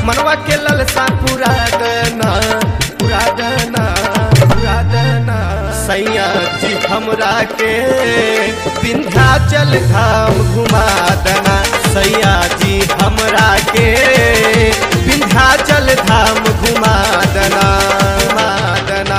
मनवा के ललसा पूरा दना पूरा दना पूरा दना सैया जी हमरा के विंध्याचल धाम घुमा दना सैया जी हमरा के विंध्याचल धाम घुमा दना घुमा दना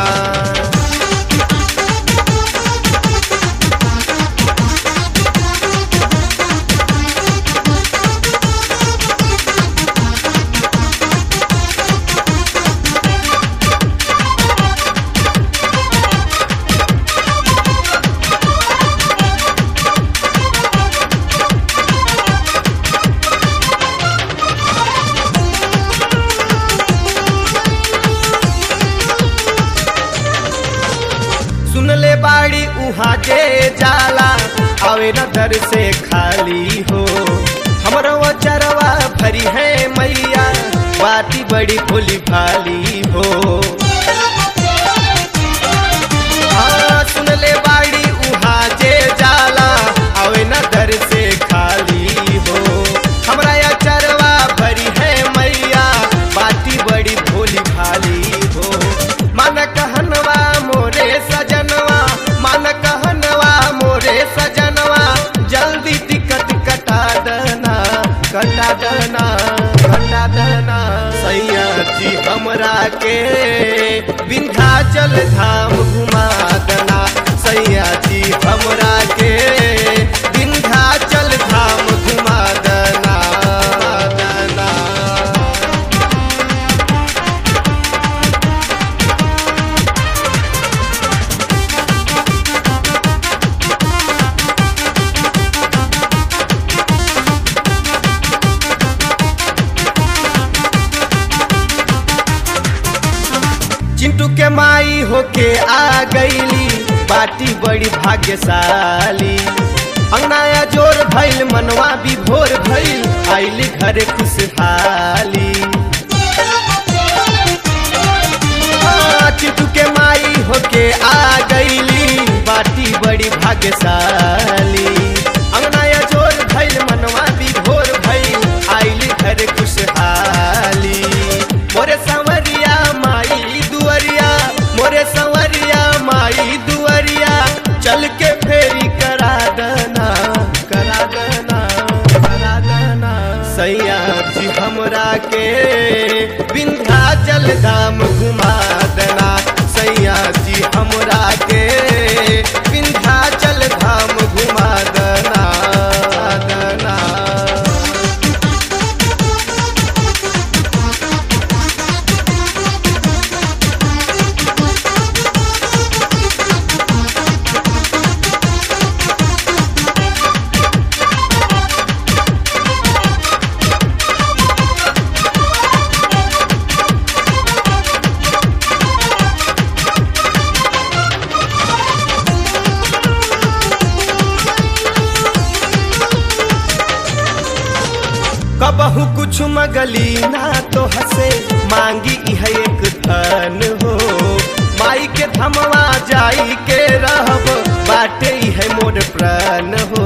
सुन ले बाड़ी उहाँ जे जाला आवे न दर से खाली हो हमरो चरवा भरी है मैया बाती बड़ी भोली भाली हो हाँ, सुन ले बाड़ी उहाँ जे जाला आवे न दर से खाली हो हमरा या चरवा भरी है मैया बाती बड़ी भोली भाली हो मन कहनवा मोरे सजनवा मन कहनवा मोरे सजनवा जल्दी टिकट कटा देना कटा देना कटा देना सैया जी हमरा के विंध्याचल धाम घुमा देना सैया जी हमरा के विंध्याचल धाम घुमा देना देना चिंटू के माई होके आ गईली बाटी बड़ी भाग्यशाली अंगनाया जोर भइल मनवा भी भोर भइल आइली घरे खुशहाली हाँ, चिंटू के माई होके आ गईली बाटी बड़ी भाग्यशाली अंगनाया जोर भइल मनवा भी भोर भइल आइली घरे खुशहाली मोरे संवरिया माई दुअरिया मोरे संवरिया माई दुअरिया चल के फेरी करा देना करा देना करा देना सैया जी हमरा के विंध्याचल धाम घुमा देना सैया जी हमरा के विंध्याचल धाम घुमा देना देना कबहू कुछ मगली ना तो हसे मांगी इह एक धन हो माई के धमवा जाई के रहब बाटे इह मोर प्राण हो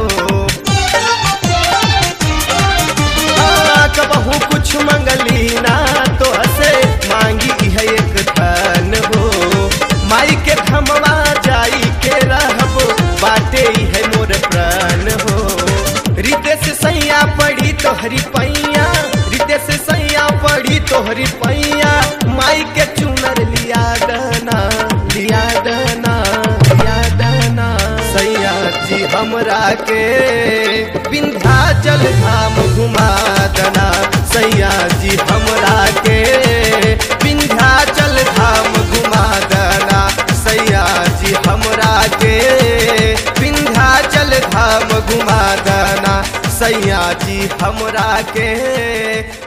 हाँ, कबहू कुछ मंगली ना तो हसे मांगी इह एक धन हो माई के धमवा जाई के रहब बाटे इह मोर प्राण हो रितेश सैया पड़ी तोहरी पैया रितेश सैया पड़ी तोहरी पैया माई के चुनर लिया दना लिया दना लिया दना सैया जी हमरा के विंध्याचल धाम घुमा दना सैया जी हमरा के विंध्याचल धाम घुमा दना सैया जी हमरा के विंध्याचल धाम घुमा दना सैया जी हमरा के